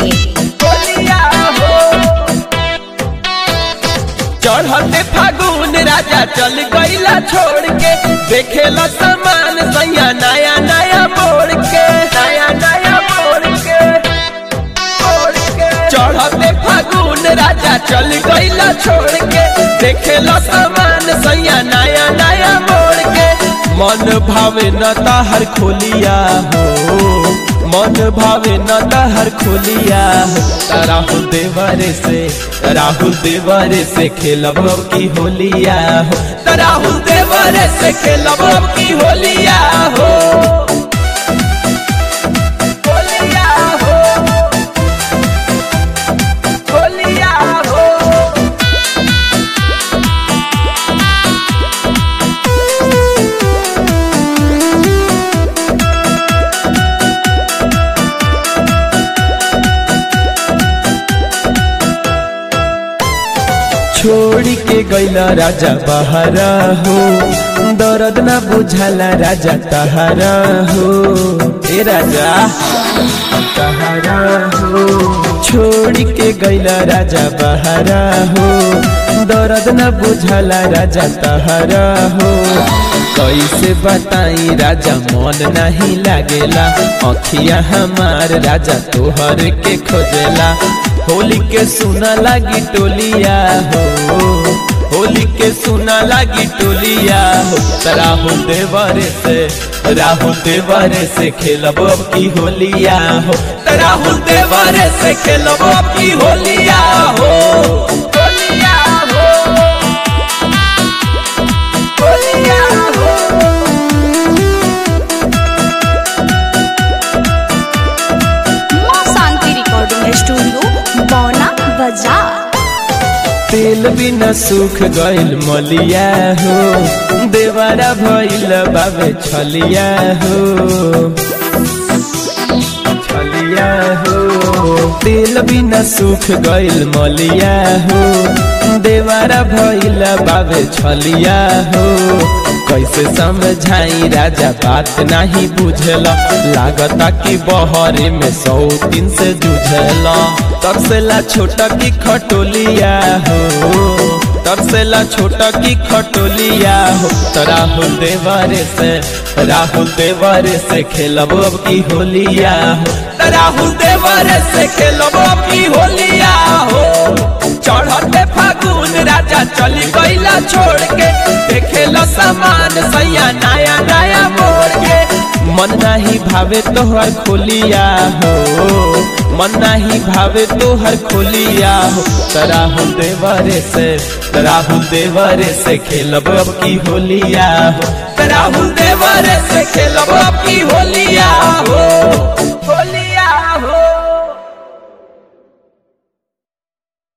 होलिया हो चढ़ते फागुन राजा चल गईला छोड़ के देखेला सामान सैया नया नया मोड़ के नया नया मोड़ के मोड़ के चढ़ते फागुन राजा चल गईला छोड़ के देखेला सामान सैया नया नया मोड़ के मन भावे न ताहर खोलिया हो मन भावे न ताहर खोलिया हो राहुल देवरे से राहुल देवरे से खेलब अब की होलिया हो राहुल देवरे से खेलब अब की होलिया हो होलिया हो होलिया हो छोड़ के गैला राजा बहरा हो दर्द ना बुझाला राजा तहारा हो ए राजा तहारा हो छोड़ के गैला राजा बहरा हो दर्द ना बुझाला राजा तहारा हो कैसे बताई राजा मन नहीं लागेला अखिया हमार राजा तोहर के खोजेला होली के सुना लागी टोलिया हो होली के सुना लागी टोलिया हो राहुल देवरे से राहुल देवरे से खेलब अब की होलिया हो राहुल देवरे से खेलब अब की होलिया हो होलिया हो होलिया हो माँ शांति रिकॉर्डिंग स्टूडियो बौना बाजार तेल बिना सूख गइल मलिया हो देवारा भइल बाबे छलिया हो छलिया हो तेल बिना सूख गइल मलिया हो देवारा भइल बाबे छलिया हो कैसे समझाई राजा बात नहीं बुझला लागता कि बहरे में सौ दिन से जुझला तरसेला छोटा की खटोलिया हो तरसेला छोटा की खटोलिया हो तो राहुल देवरे से राहुल देवरे से खेलब अब की होलिया हो तो राहुल देवरे से खेलब अब की होलिया हो चढ़ते फागुन राजा चली गईला छोड़ के देखेला सामान सैया नया नया मोड़ के मन नहीं भावे तोहर खोलिया हो मन नहीं भावे तोहर खोलिया हो राहुल देवरे से राहुल देवरे से खेलब अब की होलिया हो राहुल देवरे से खेलब